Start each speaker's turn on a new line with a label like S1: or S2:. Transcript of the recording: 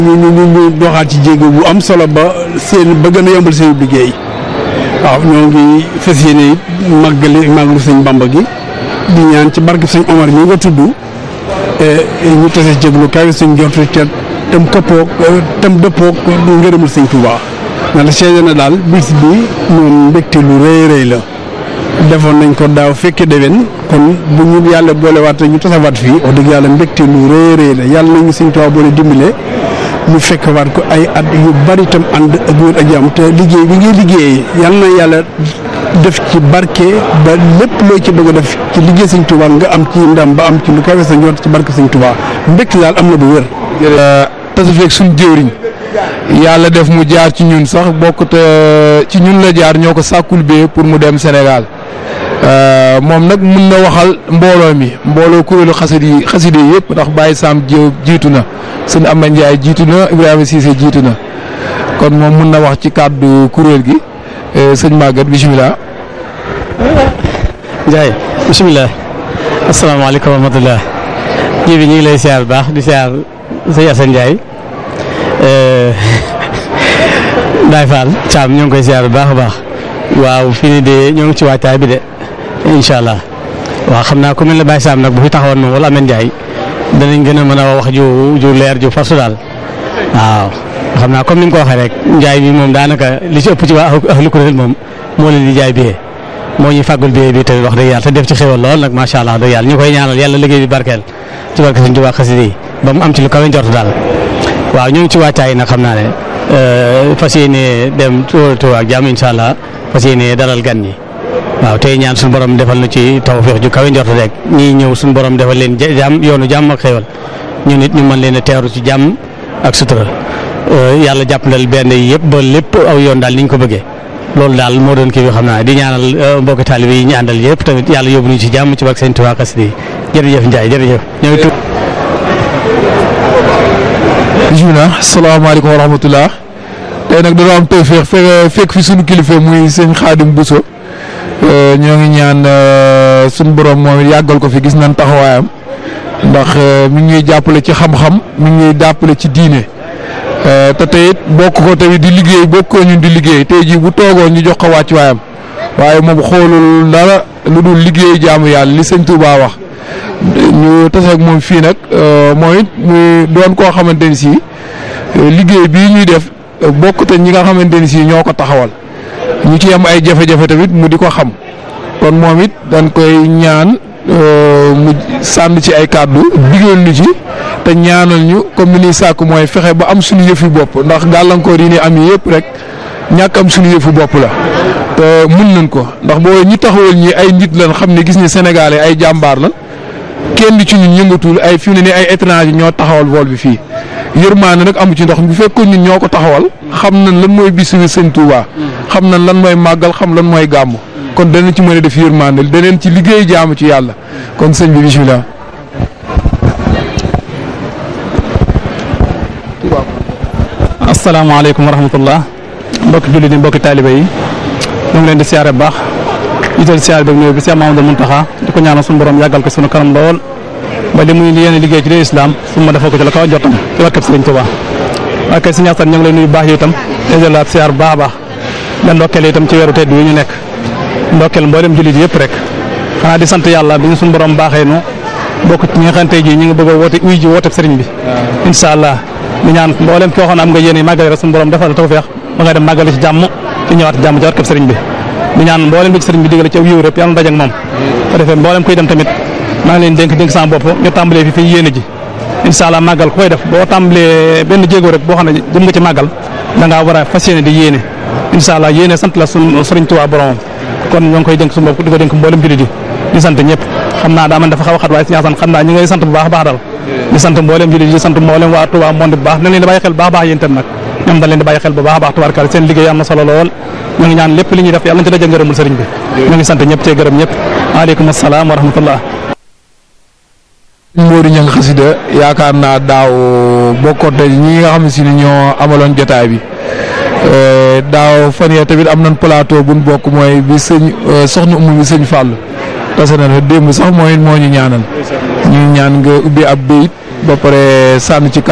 S1: ñu ñu ñu ñu doxaat ci jéego bu am solo ba seen ba gën a yombal seen liggéey waaw ñoo ngi fas yéene it màggali màggalu sëñ Bamba gi di ñaan ci barke sëñ Omar mi nga tudd ñu tase jéglu kawe suñ jortu ca tam këppoog tam dëppoog ngërëmul sëñ Touba na la seede na daal bis bi moom mbégte lu rëy rëy la defoon nañ ko daaw fekke déwén kon bu ñu yàlla boolewaat ñu tasawaat fii wax dëgg yàlla mbégte lu rëy rëy la yàlla nañu sëñ Touba boole dimbale ñu fekk waat ko ay at yu bari itam ànd ak wér ak jàmm te liggéey bi ngay liggéey yàlla na yàlla def ci barke ba lépp loo ci bëgg a def ci liggéey sëñ Touba nga am ci ndam ba am ci lu kawe sa njort ci barke sëñ Touba mbégte daal am na bu wér.
S2: tasa feeg suñ jëwriñ yàlla def mu jaar ci ñun sax bokk te ci ñun la jaar ñoo ko sàkkul bee pour mu dem Sénégal moom nag mun na waxal mbooloo mi mbooloo kuréelu xasida yi xasida yi yëpp ndax Baye Sam Diop jiitu na sëñ Amba Ndiaye jiitu na Ibrahima Cissé jiitu na kon moom mun na wax ci kàddu kuréel gi sëñ Maguette bisimilah.
S3: Ndiaye bisimilah asalaamaaleykum wa rahmatulah ji bi ñu ngi lay siyaar bu baax di siyaar sëñ Assane Ndiaye Baye Fall Thiam ñoo ngi koy siyaar bu baax a baax waaw fii nii de ñoo ngi ci waajtaay bi de incha allah waaw xam naa ku mel ne Baye Sam nag bu fi taxawoon moom wala Ameth Ndiaye danañ gën a mën a wax ju ju leer ju farsu daal waaw xam naa comme ni nga ko waxee rek njaay bi moom daanaka li ci ëpp ci waa ahlu kuréel moom moo leen di jaay billet moo ñuy fàggul billet bi tamit wax dëgg yàlla te def ci xéwal lool nag macha allah dëgg yàlla ñu koy ñaanal yàlla liggéey bi barkeel ci barke Sëñ Tuubaa xasida yi ba mu am ci lu kawe njort daal waaw ñu ngi ci wàccaay nag xam naa ne fas yéene dem Tuubaa ak jàmm incha allah fas yéene dalal gan ñi waaw tey ñaan suñu borom defal na ci tawfeex ju kawe njort rek ñii ñëw suñu borom defal leen jàmm yoonu jàmm ak xéwal ñu nit ñu mën leen a teeru ci jàmm ak sutura yàlla jàppandal benn yi yëpp ba lépp aw yoon daal ni ñu ko bëggee loolu daal moo doon kii bi xam naa di ñaanal mbokki taalibe yi ñu àndal yëpp tamit yàlla yóbbu ñu ci jàmm ci barke Sëñ Tuubaa xasida yi jërëjëf Ndiaye jërëjëf ñoo ngi
S2: bisimilah salaamaaleykum wa rahmatulah tey nag dañoo am tawféex fekk fi suñu kilifa muy sëñ Xaadim Bousso ñoo ngi ñaan suñu borom moom yàggal ko fi gis nañ taxawaayam ndax mi ngi ñuy jàppale ci xam-xam mi ngi ñuy jàppale ci diine te tey it bokk ko tamit di liggéey bokk ko ñun di liggéey tey jii bu toogoon ñu jox ko wàcc waayam waaye moom xoolul dara lu dul liggéey jaamu yàlla li sëñ Touba wax ñu taseeg moom fii nag mooy it mu doon koo xamante ni si liggéey bii ñuy def bokk te ñi nga xamante ni si ñoo ko taxawal ñu ci am ay jafe-jafe tamit mu di ko xam kon moom it dañ koy ñaan mu sànn ci ay kàddu digal ñu ci te ñaanal ñu comme ni ñuy sàkk mooy fexe ba am suñu yëfi bopp ndax gàllankoor yi ni am yëpp rek ñàkk am suñu yëfu bopp la te mun nañ ko ndax boo ñi taxawal ñi ay nit lañ xam ne gis ni Sénégalais ay jàmbaar la kenn ci ñun yëngatul ay fi mu ne nii ay étranger ñoo taxawal vol bi fii yërmaane nag amu ci ndox bu fekkoon ñun ñoo ko taxawal xam nañ lan mooy bisu sëñ Touba xam nañ lan mooy màggal xam lan mooy gàmm kon danañ ci mën a def yërmaane daneen ci liggéey jaamu ci yàlla kon sëñ bi bisimilah.
S3: asalaamaaleykum wa rahmatullah mbokki jullit yi mbokki taalibe yi ñu ngi leen di siyaare bu baax jiital siyaare bi ñëw bi Cheikh Mamadou Mountakha di ko ñaanal suñu borom yàggal ko suñu kanam lool ba li muy yéene liggéey ci dee islam su ma defoo ko ci la kaw jotam ci barkeb Sëriñ Tuubaa waaye kay si ñaastan ñu ngi lay nuyu baax yi itam dèjalaat siyaar bu baax a baax la ndokkeel itam ci weeru tedd wi ñu nekk ndokkeel mboolem jullit yëpp rek xanaa di sant yàlla bi ñu suñu borom baaxee nu bokk ci ñi nga xam tey jii ñu ngi bëgg a woote uy ji wooteb sëriñ bi incha allah di ñaan mboolem koo xam ne am nga yéene màggale rek suñu borom defal la tawfeex ba ngay dem màggale ci jàmm ci ñëwaat jàmm ci barkeb sëriñ bi di ñaan mboolem bi ci sëriñ bi digale ci aw yiw rek yàlla daj ak moom ko defee mboolem kuy dem tamit maa ngi leen dénk dénk sama bopp ñu tàmbalee fi fi yéene ji incha allah màggal ku koy def boo tàmbalee benn jéego rek boo xam ne jëm nga ci màggal da ngaa war a fas yéene di yéene incha allah yéene sant la suñ sëriñ Tuubaa boromam kon ñoo ngi koy dénk suñu bopp di ko dénk mboolem jullit yi di sant ñëpp xam naa daa man dafa xaw a xat waaye si ñaasan xam naa ñi ngay sant bu baax a baax daal di sant mboolem jullit yi di sant mboolem waa Tuubaa monde bu baax nañ leen di bàyyi xel bu baax a baax yéen tam nag ñoom dañ leen di bàyyi xel bu baax a baax tubaarkal seen liggéey am na solo lool ñu ngi ñaan lépp li ñuy def yàlla nañ ci daje ngërëmul sëriñ bi ñu ngi sant ñëpp cee gërëm ñëpp waaleykum asalaam wa rahmatullah
S2: Modou Niang xasida yaakaar naa daaw bokkoon te ñi nga xam ne si ni ñoo amaloon jotaay bi daaw fan yee tamit am nañ plateau buñ bokk mooy bi sëñ soxna umu bi sëñ Fall tase na démb sax mooy moo ñu ñaanal ñu ñaan nga ubbi ab béyit ba pare sànn ci